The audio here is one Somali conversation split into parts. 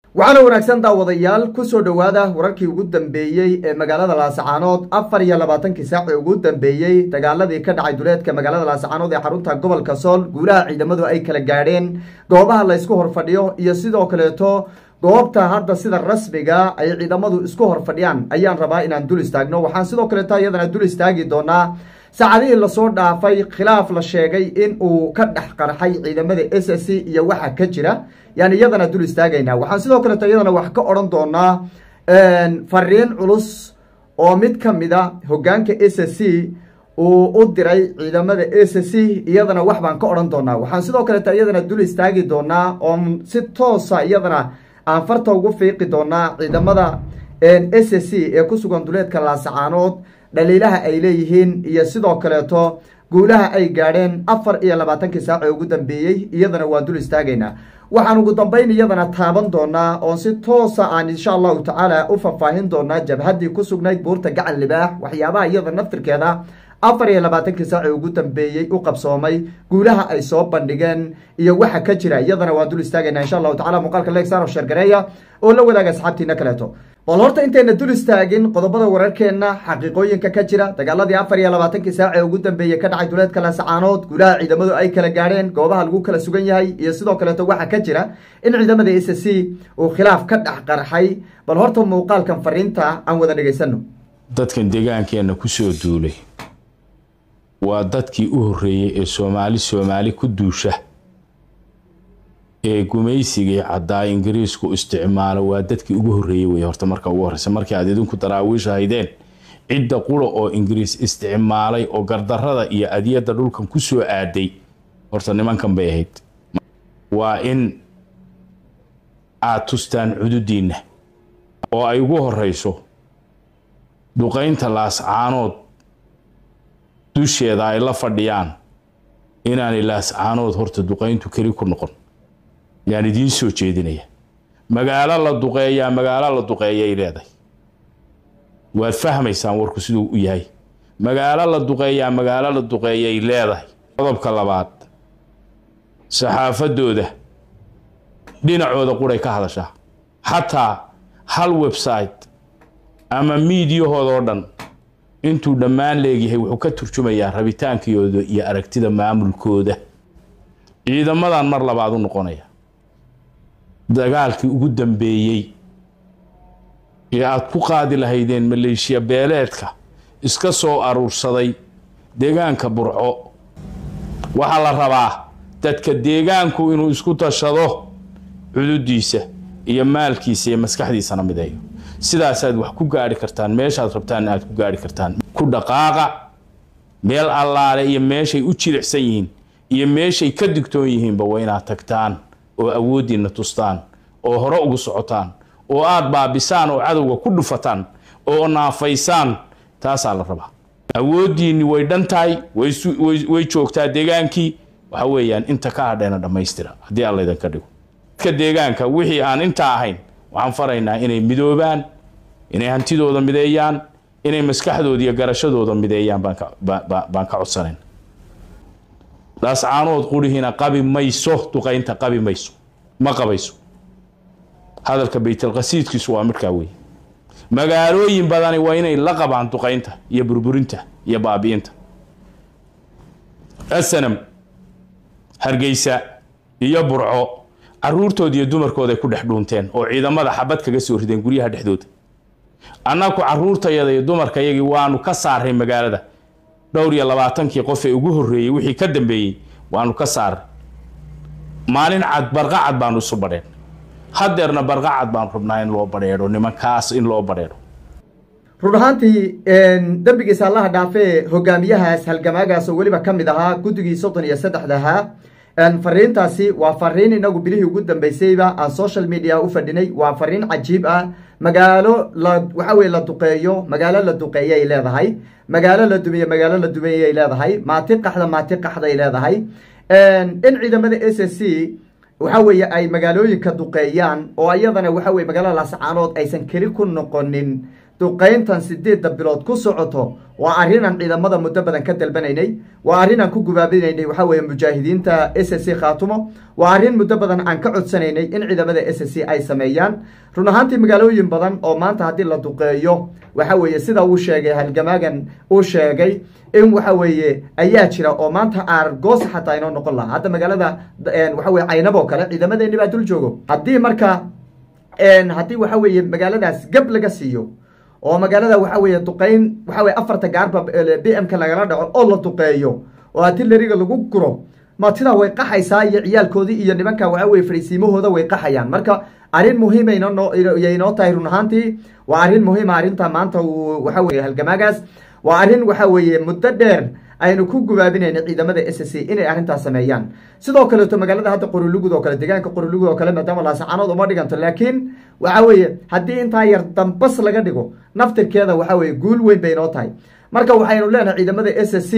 waxaana wanaagsan daawadayaal kusoo dhowaada wararkii ugu dambeeyey ee magaalada laasacaanood afar iyo labaatankii saac ee ugu dambeeyey dagaaladii ka dhacay duleedka magaalada laasacaanood ee xarunta gobolka sool guulaha ciidamadu ay kala gaadheen goobaha laysku horfadhiyo iyo sidoo kaleeto goobta hadda sida rasmiga ay ciidamadu isku horfadhiyaan ayaan rabaa inaan dul istaagno waxaan sidoo kaleeto iyadana dul istaagi doonaa saacadihii lasoo dhaafay khilaaf la sheegay in uu ka dhex qarxay ciidamada s s c iyo waxa ka jira yani iyadana dul istaagaynaa waxaan sidoo kaleeto iyadana wax ka odhan doonaa fariin culus oo mid ka mid a hogaanka s s c uu u diray ciidamada s s c iyadana wax baan ka odhan doonaa waxaan sidoo kaleeto iyadana dul istaagi doonaa oon si toosa iyadana aan farta ugu fiiqi doonaa ciidamada s s c ee ku sugan duleedka laasacaanood dhaliilaha ay leeyihiin iyo sidoo kaleeto guulaha ay gaadheen afar iyo labaatankii saac ee ugu dambeeyey iyadana waan dul istaagaynaa waxaan ugu dambeyn iyadana taaban doonaa oon si toosa aan insha allahu tacaala u faahfaahin doonaa jabhaddii ku sugnayd buurta gacan libaax waxyaabaha iyada naftirkeeda afar iyo labaatankii saac ee ugu dambeeyey u qabsoomay guulaha ay soo bandhigeen iyo waxa ka jira iyadana waan dul istaagaynaa insha allahu tacala muuqaalka leegsaaro shargareeya oo la wadaaga asxaabtiina kaleeto bal horta intayna dul istaagin qodobada wararkeenna xaqiiqooyinka ka jira dagaaladii afar iyo labaatankii saac ee ugu dambeeyey ka dhacay duleedka laasacaanood guulaha ciidamadu ay kala gaadheen goobaha lagu kala sugan yahay iyo sidoo kaleeto waxa ka jira in ciidamada s c uu khilaaf ka dhex qarxay bal horta muuqaalkan fariinta aan wada dhegaysano dadkan deegaankeenna kusoo duulay waa dadkii u horreeyey ee soomaali soomaali ku duusha ee gumaysigii caddaa ingiriisku isticmaalo waa dadkii ugu horreeyey wey horta marka ugu horreysa markii aad idinku daraawiisha haydeen cidda qura oo ingiriis isticmaalay oo gardarrada iyo adyadda dhulkan ku soo aaday horta nimankan bay ahayd waa in aad tustaan cududiinna oo ay ugu horreyso duqaynta laascaanood dusheeda ay la fadhiyaan inaanay laascaanood horta duqayntu keli ku noqon yaan idiin soo jeedinaya magaalo la duqeeyaa magaalo la duqeeyay leedahay waad fahmaysaan warku siduu u yahay magaalo la duqeeyaa magaalo la duqeeyay leedahay qodobka labaad saxaafadooda dhinacooda quray ka hadashaa xataa hal website ama miidiyahoodaoo dhan intuu dhammaan leegyahay wuxuu ka turjumayaa rabitaankiyooda iyo aragtida maamulkooda ciidamadan mar labaad u noqonaya dagaalkii ugu dambeeyey ee aada ku qaadi lahaydeen maleeshiya beeleedka iska soo aruursaday deegaanka burco waxaa la rabaa dadka deegaanku inuu isku tashado cududiisa iyo maalkiisa iyo maskaxdiisana mideeyo sidaasaad wax ku gaari kartaan meeshaad rabtaan aad ku gaari kartaan ku dhaqaaqa meel allaale iyo meeshay u jilicsan yihiin iyo meeshay ka digtoon yihiinba waa inaad tagtaan oo awooddiinna tustaan oo hore ugu socotaan oo aad baabisaan oo cadowga ku dhufataan oo naafaysaan taasaa la rabaa awooddiinni way dhan tahay way joogtaa deegaankii waxa weeyaan inta ka hadheena dhammaystira haddii alla idinka dhigo dadka deegaanka wixii aan intaa ahayn waxaan faraynaa inay midoobaan inay hantidooda mideeyaan inay maskaxdooda iyo garashadooda mideeyaan baan ka codsanayn laascaanood qurihiina qabi mayso duqaynta qabi mayso ma qabayso hadalka baytalqasiidkiisu waa markaa wey magaalooyin badani waa inay la qabaan duqaynta iyo burburinta iyo baabi'inta asanam hargeysa iyo burco caruurtooda iyo dumarkooda ay ku dhex dhuunteen oo ciidamada xabad kaga soo rideen guryaha dhexdooda annaku caruurtayada iyo dumarkayagii waanu ka saaray magaalada dhowr iyo labaatankii qof ee ugu horreeyey wixii ka dambeeyey waanu ka saaray maalin cad barqacad baanu isu badheen haddeerna barqacad baanu rabnaa in loo badheedho nimankaas in loo badheedho run ahaantii dembigiisa allaha dhaafee hogaamiyahaas halgamaagaas oo weliba ka mid ahaa guddigii soddon iyo saddexdahaa fariintaasi waa fariin inagu bilihii ugu dambeysayba aan social media u fadhinay waa fariin cajiib ah magaalo la waxa weye la duqeeyo magaalo la duqeeyay leedahay magaalo la dumiye magaalo la dumeeyay leedahay maati qaxda maati qaxday leedahay in ciidamada s s c waxa weeye ay magaalooyinka duqeeyaan oo iyadana waxa weye magaalada laascaanood aysan keli ku noqonin duqayntan sideedda bilood ku socoto waa arrinaan ciidamada muddo badan ka dalbanaynay waa arrin aan ku gubaabinaynay waxaa weeye mujaahidiinta s c khaatumo waa arrin muddo badan aan ka codsanaynay in ciidamada s c ay sameeyaan run ahaantii magaalooyin badan oo maanta haddii la duqeeyo waxa weeye sida uu sheegay halgamaagan uu sheegay in waxa weeye ayaa jira oo maanta aargoos xataa inoo noqon lahaa hadda magaalada waxa weye caynaboo kale ciidamadeeni baa dul joogo haddii marka haddii waxa weeye magaaladaas gab laga siiyo oo magaalada waxa weeye duqeyn waxa weye afarta gaarba b m ka lagala dhaco oo la duqeeyo oo artilariga lagu guro matidaa way qaxaysaa iyo ciyaalkoodii iyo nimanka waxa weye fariisiimahooda way qaxayaan marka arrin muhiimayay inoo tahay run ahaantii waa arrin muhiima arrinta maanta uu waxa weye halgamaagaas waa arrin waxa weeye muddo dheer aynu ku gubaabinayna ciidamada s c inay arrintaas sameeyaan sidoo kaleeto magaalada hadda qorulugud oo kale deegaanka qorulugud oo kale maadaama laasacanood uma dhiganto laakiin waxa weeye haddii intaa yar dambas laga dhigo naftirkeeda waxa weye guul weyn bay inoo tahay marka waxaynu leenahay ciidamada s c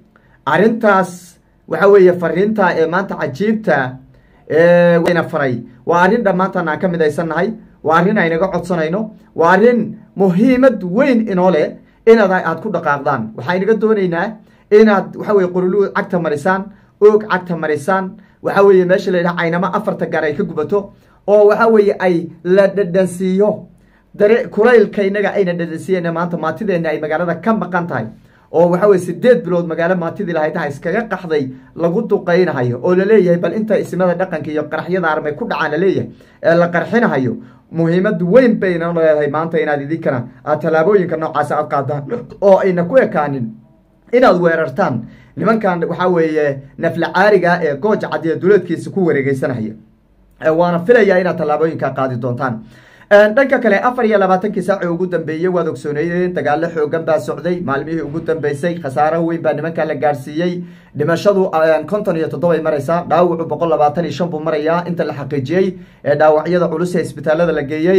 arrintaas waxa weeye fariinta ee maanta cajiibta wayna faray waa arrin dhammaantaan aan ka midaysannahay waa arrin aynaga codsanayno waa arrin muhiimad weyn inoo leh inaad aad ku dhaqaaqdaan waxaynaga doonaynaa inaad waxa weye qorulugud cagta marisaan oog cagta marisaan waxa weeye meesha la yidhaha caynamo afarta gaar ay ka gubato oo waxa weeye ay la dhadhansiiyo dare kulaylka inaga ayna dhadhansiiyeen maanta maatideena ay magaalada ka maqan tahay oo waxa weye sideed bilood magaalo maatidii lahaydaha iskaga qaxday lagu duqaynahayo oo laleeyahay bal inta isimada dhaqanka iyo qaraxyada armay ku dhacaan laleeyahay ee la qarxinahayo muhiimad weyn bayna leedahay maanta inaad idinkana aad tallaabooyinka noocaasi aad qaadaan oo ayna ku ekaanin inaad weerartaan nimankan waxaa weeye nafla caariga ee gooja cadiya duleedkiisa ku wareegeysanaya waana filayaa inaad tallaabooyinka qaadi doontaan dhanka kale afar iyo labaatankii saaci ugu dambeeyey waad ogsooneydeen dagaalo xoogan baa socday maalmihii ugu dambeysay khasaaro weyn baa nimankaa la gaarsiiyey dhimashadu konton iyo toddobay maraysaa dhaawacu boqol labaatan iyo shan buu marayaa inta la xaqiijiyey ee dhaawacyada culus ee isbitaalada la geeyey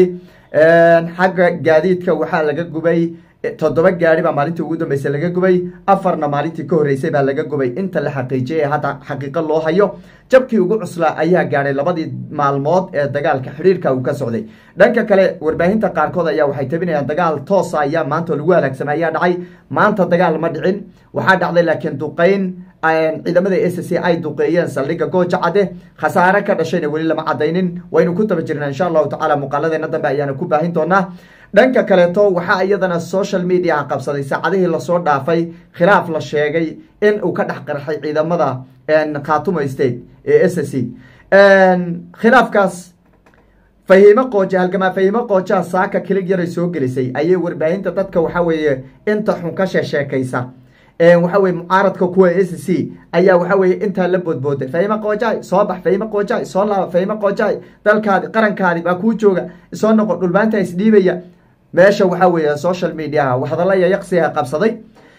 xagga gaadiidka waxaa laga gubay toddoba gaari baa maalintii ugu dambeysay laga gubay afarna maalintii ka horreysay baa laga gubay inta la xaqiijiyay ee hadda xaqiiqo loo hayo jabkii ugu cuslaa ayaa gaadhay labadii maalmood ee dagaalka xidhiirka uu ka socday dhanka kale warbaahinta qaarkood ayaa waxay tabinayaan dagaal toosa ayaa maanta lagu halaagsamay ayaa dhacay maanta dagaal ma dhicin waxaa dhacday laakiin duqeyn ciidamada s c ay duqeeyeen saldhigga gooja cadde khasaare ka dhashayna weli lama cadaynin waynu ku daba jirnaa insha allahu tacala muuqaaladeena dambe ayaana ku baahin doonaa dhanka kaleeto waxaa iyadana social mediaha qabsaday saacadihii lasoo dhaafay khilaaf la sheegay in uu ka dhex qarxay ciidamada khaatumo state ee s c khilaafkaas fahiimo qooja halgamaa fahiimo qoojaa saaka kilig yaray soo gelisay ayay warbaahinta dadka waxa weeye inta xun ka sheesheekaysa waxa weye mucaaradka kuwa s c ayaa waxa weye intaa la boodbooday fahimo qoojay soo bax fahimo qoojay soo laaba fahimo qoojay dalkaadi qarankaadi baa kuu jooga soo noqo dhulbaanta isdhiibaya meesha waxa weeye social mediaha hadalla yayaqsiha qabsaday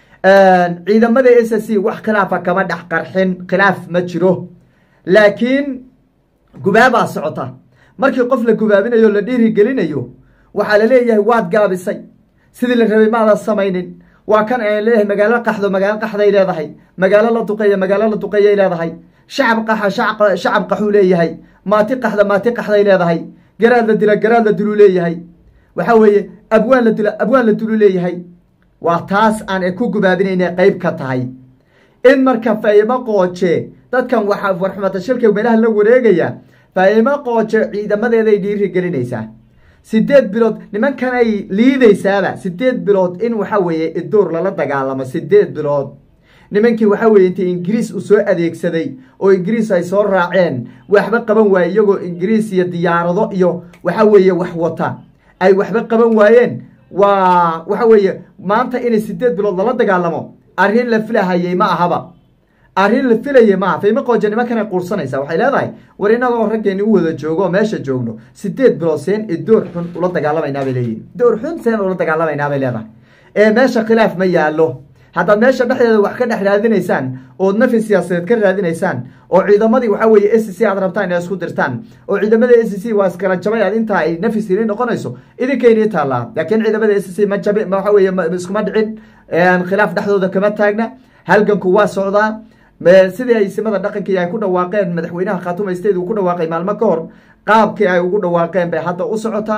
ciidamada s c wax khilaafa kama dhex qarxin khilaaf ma jiro laakiin gubaabaa socota markii qof la gubaabinayo la dhiirigelinayo waxaa laleeyahay waad gaabisay sidii la rabay maadan samaynin waa kan aan leeyahay magaalo qaxdo magaalo qaxday leedahay magaalo la duqeeya magaalo la duqeeyay leedahay shacab qaxa shacab qaxuu leeyahay maati qaxda maati qaxday leedahay garaad la dila garaad la diluu leeyahay waxa weeye abwaan la dila abwaan la diluu leeyahay waa taas aan ku gubaabinayna qeyb ka tahay in marka faahimo qooje dadkan waxaa warxumata shilka meelaha la wareegaya faahimo qooje ciidamadeeday dhiiri gelinaysaa sideed bilood nimankanay liidaysaaba sideed bilood in waxa weeye iduur lala dagaalamo sideed bilood nimankii waxa weye intii ingiriis u soo adeegsaday oo ingiriis ay soo raaceen waxba qaban waaye iyagoo ingiriis iyo diyaarado iyo waxa weeye wax wata ay waxba qaban waayeen waa waxa weeye maanta inay sideed bilood lala dagaalamo arrin la filahayey ma ahaba arrin la filayay maaha faymo qooja nimankanay quursanaysaa waxay leedahay war inagoo raggeeni u wada joogo oo meesha joogno sideed bilood seen i door xun ula dagaalamaynaa bay leeyihin door xun seen ula dagaalamaynaa bay leedahay ee meesha khilaaf ma yaallo haddaad meesha dhexdeeda wax ka dhex raadinaysaan ood nafi siyaasadeed ka raadinaysaan oo ciidamadii waxa weeye s c aad rabtaan inay isku dirtaan oo ciidamada s c waa iskala jabay aad intaa ay nafi sini noqonayso idinkaynii taallaa laakiin ciidamada s c ma jabi waxa weeye iskuma dhicin khilaaf dhexdooda kama taagna halganku waa socdaa sidii ay simada dhaqankii ay ku dhawaaqeen madaxweynaha khaatuma state uu ku dhawaaqay maalmo ka hor qaabkii ay ugu dhawaaqeen bay hadda u socotaa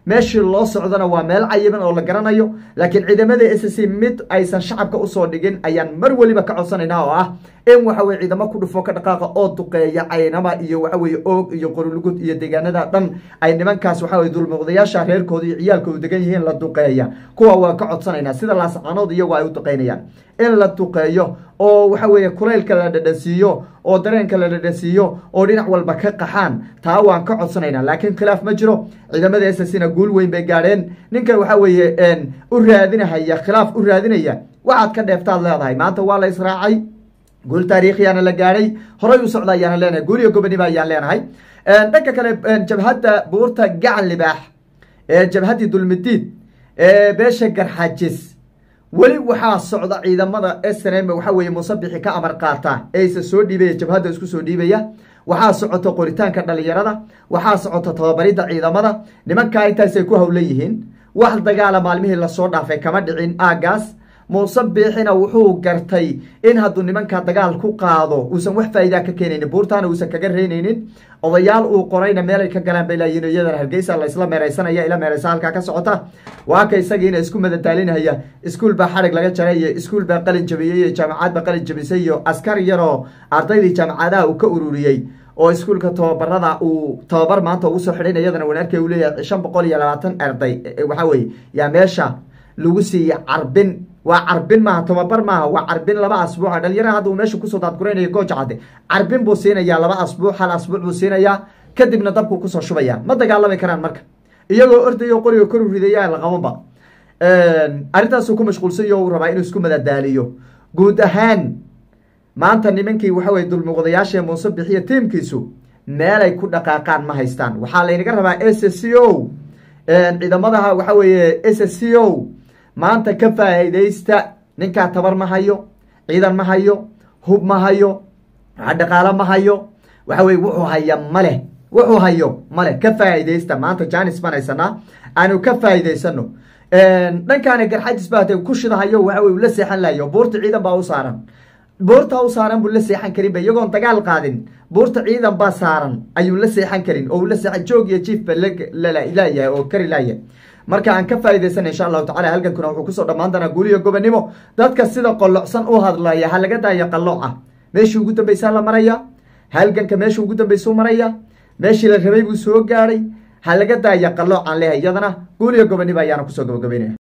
meeshii loo socdona waa meel cayiban oo la garanayo laakiin ciidamada s c mid aysan shacabka usoo dhigin ayaan mar weliba ka codsanaynaa oo ah in waxa weye ciidamo ku dhufo ka dhaqaaqa oo duqeeya caynama iyo waxa weye oog iyo qorulugud iyo deegaanada dhan ay nimankaas waxa weye dulmuqdayaasha reerkooda iyo ciyaalkoodu degan yihiin la duqeeya kuwa waan ka codsanaynaa sida laascaanood iyagu ay u duqeynayaan in la duqeeyo oo waxa weeye kulaylka la dhadhansiiyo oo dareenka la dhadhansiiyo oo dhinac walba ka qaxaan taa waan ka codsanaynaa laakiin khilaaf ma jiro ciidamada s c na guul weyn bay gaadheen ninkan waxa weeye u raadinahaya khilaaf u raadinaya waxaad ka dheeftaad leedahay maanta waa la israacay guul taariikhiyaana la gaadhay horay u socda ayaana leenahay guul iyo goboniba ayaan leenahay dhanka kale jabhadda buurta gacan libaax ee jabhaddii dulmidiid ee beesha garxajis weli waxaa socda ciidamada snm waxa weye musabixi ka amar qaata eeisa soo dhiibaya jabhadda isku soo dhiibaya waxaa socota qoritaanka dhalinyarada waxaa socota tababaridda ciidamada nimankaa intaasay ku hawlan yihiin wax dagaala maalmihii lasoo dhaafay kama dhicin aagaas muuse biixina wuxuu gartay in hadduu nimanka dagaal ku qaado uusan wax faa'iidaa ka keenaynin buurtaana uusan kaga reynaynin odayaal uu qorayna meelay ka galaan bay laayihin iyadana hargeysa la isla meeraysanaya ila meeraysa halkaa ka socota waa ka isagiina isku madadaalinaya iskuul baa xarig laga jaray iyo iskuul baa qalin jabiyey iyo jaamacad baa qalin jabisay iyo askar yaroo ardaydii jaamacadaha uu ka ururiyey oo iskuulka tababarada uu tababar maanta ugu soo xidhayn iyadana wanaarkay uu leeyahay shan boqol iyo labaatan arday waxa weye yaa meesha lagu siiyey carbin waa carbin maaha tababar maaha waa carbin laba asbuuca dhalinyaraha hadda uu meesha kusoo daadguraynayo gooja cadde carbin buu siinayaa laba asbuuc hal asbuuc buu siinayaa kadibna dabkuu kusoo shubaya ma dagaalami karaan marka iyagoo ordayo qoriga kor u ridaya laqabanba arrintaasuu ku mashquulsanyo uu rabaa inuu isku madadaaliyo guud ahaan maanta nimankii waxa weye dulmuqdayaasha muuse bixiya tiimkiisu meelay ku dhaqaaqaan ma haystaan waxaa laynaga rabaa s c o ciidamadaha waxa weeye s c o maanta ka faa'iidaysta ninkaa tabar ma hayo ciidan ma hayo hub ma hayo dhaqaalo ma hayo waxa weye wuxuu haya maleh wuxuu hayo maleh ka faa'iidaysta maanta janis baan haysanaa aanu ka faa'iidaysano dhankaana garxajis baa ku shidahayo waxa weye ula seexan lahayo buurta ciidan baa u saaran buurta u saaran buu la seexan karinba iyagoon dagaal qaadin buurta ciidan baa saaran ayuu la seexan karin oo la seexan joog iyo jiif ba laayahay oo kari laayahay marka aan ka faa'idaysana insha allahu tacala halgankuna wuxuu kusoo dhammaan doonaa guuliyo gobonimo dadka sida qolocsan u hadlaya ha laga daayo qalooca meeshii ugu dambaysaa la maraya halganka meeshii ugu dambaysuu maraya meeshii la rabay buu soo gaadhay ha laga daaya qaloocan leehay iyadana guuliyo gobonimo ayaana kusoo gabagabaynaya